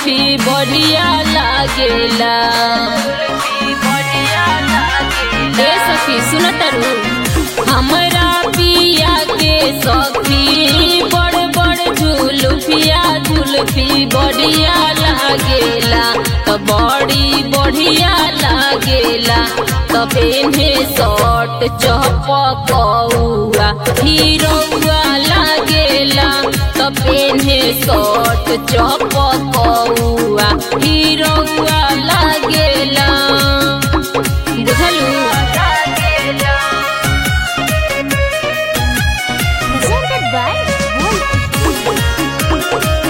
जुल्फी बढ़िया लागेला ए सखी सुन तरु हमरा पिया के सखी बड़ बड़ जुल्फिया जुल्फी बढ़िया लागेला तो बड़ी बढ़िया लागेला तबे में शॉर्ट चपकौआ हीरोआ लागेला तबे में शॉर्ट चपकौआ हीरोआ लागेला बुझलू presented by Wolf.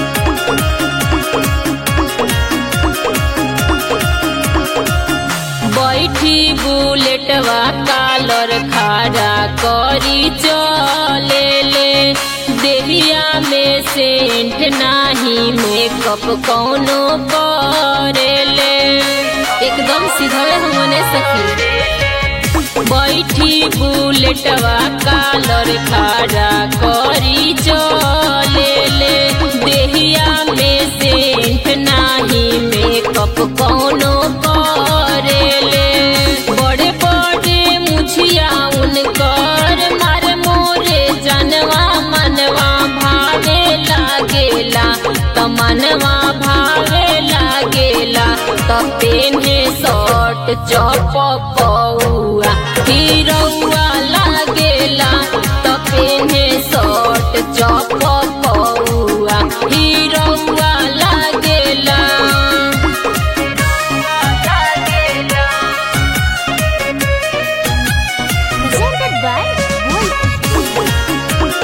बैठी बुलेटवा कालर खाड़ा करी चले ले देहिया में सेंट नाही मेकअप कौनो करे ले एकदम सीधे हमने सखी बैठी बुलेटवा कालर खाड़ा करी चले ले देहिया में सेंट नाही मेकअप कौनो करे ले बड़े बड़े मुछिया उनकर मार मोरे जनवा मनवा भावे लागेला त मनवा भावे लागेला त पेन्हे शर्ट चपकौआ हीरोआ लागेला त पेन्हे शर्ट चपकौआ हीरोआ लागेला Presented by Wolf.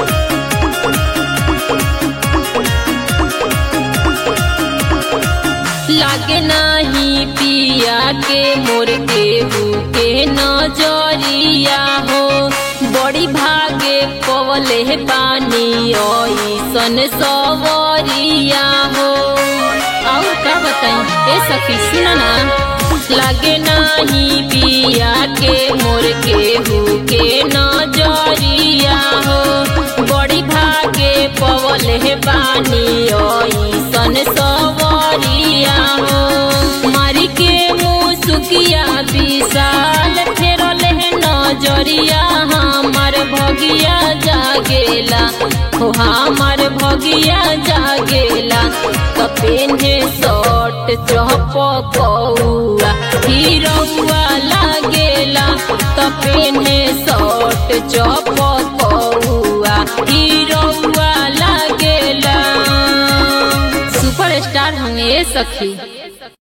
लागे नाही पिया के मोर केहू के नजरिया हो बड़ी भागे पवले पानी ऐसन सवरिया हो और का बताई ए सखी सुन ना लागे नाही पिया के मोर केहू के नजरिया हो बड़ी भागे पवले पानी ऐसन सवरिया हो मारी के मुँह सुकिया विशाल फेरल है नजरिया हमार भगिया जागेला हो हमार भगिया जागेला कपेन्हे शर्ट चपकौआ हीरोआ लागेला कपेन्हे शर्ट चपकौआ हीरोआ लागेला सुपर स्टार हमें सखी